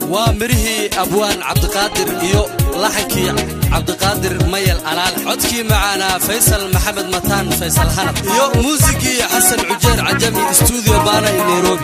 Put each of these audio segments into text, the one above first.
waa midhihii abwaan cabdiqaadir iyo laxankii cabdiqaadir mayal alaal codkii macaanaa faysal maxamed mataan faysal hanab iyo muusigii xasan cujeer cajami stuudio baana i nairobi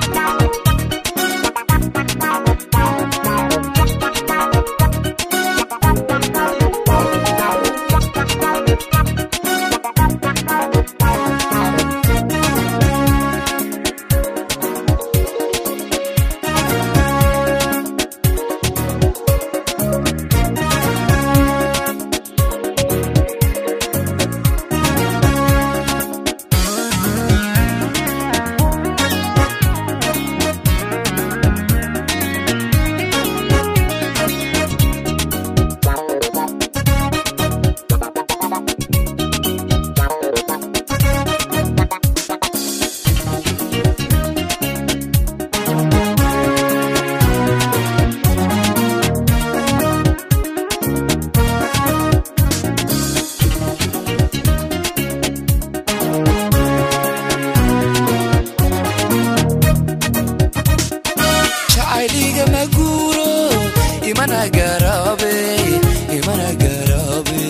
jacayliga maguuro imana garabe imana garabe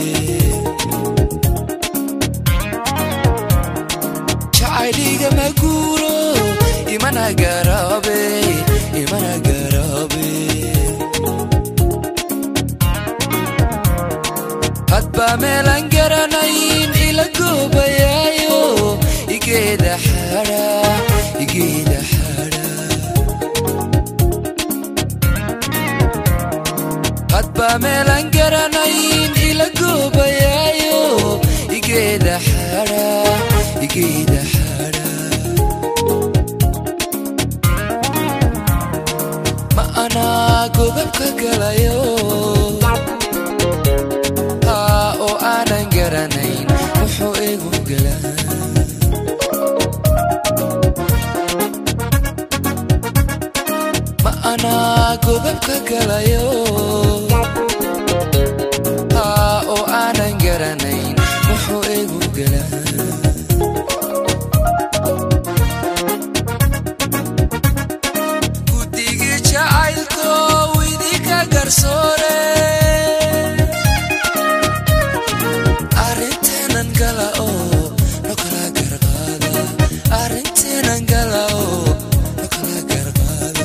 jacayliga maguuro imana garabe imana garabe hadba meelan garanayn ila goobayaayo igeeda xadha igeeda xadha hadba meelan garanayn ila goobayaayo igeeda xadha igeeda xadha ma anaa godabka galayo haa oo aanan garanayn wuxuu igu galaa ma anaa godabka galayo haa oo aanan garanayn wuxuu igu galaa guddigii jacaylko idinka garsoore arrinteenan gala oo no kala garqaada arrinteenan gala oo no kala garqaada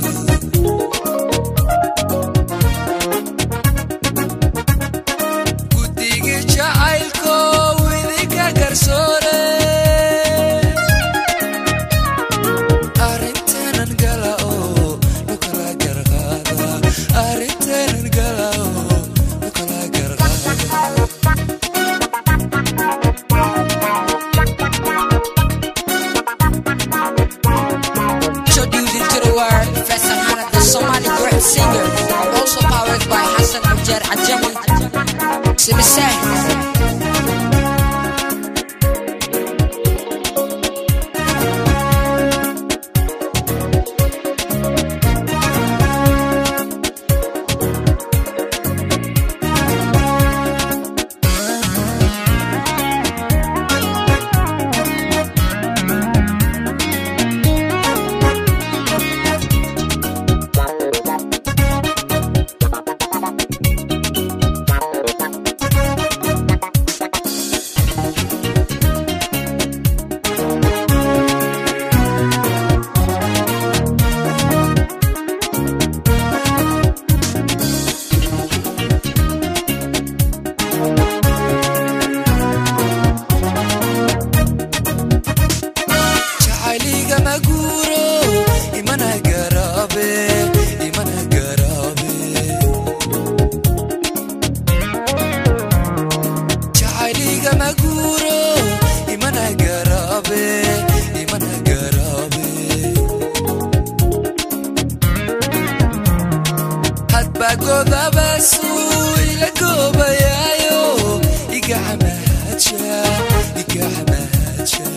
guddigii jacaylko idinka garsoore arrinteenan gala oo no kala garqaada arrinteenan gala oo no kala garqaada Introducing to the world, Faisal Hanad, the Somali great singer, also powered by Hassan Ajar Ajami. Simiseh. jacayliga maguuro imana garabe imana garabe jacayliga maguuro imana garabe imana garabe hadba godabasuu ila goobayaayo igacamahaja igacamahaja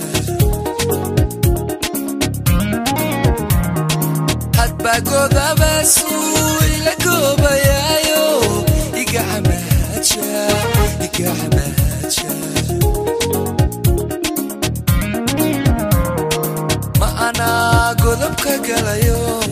hadba godabasuu ila goobayaayo igacamahaja igacamahaja ma anaa godabka galayo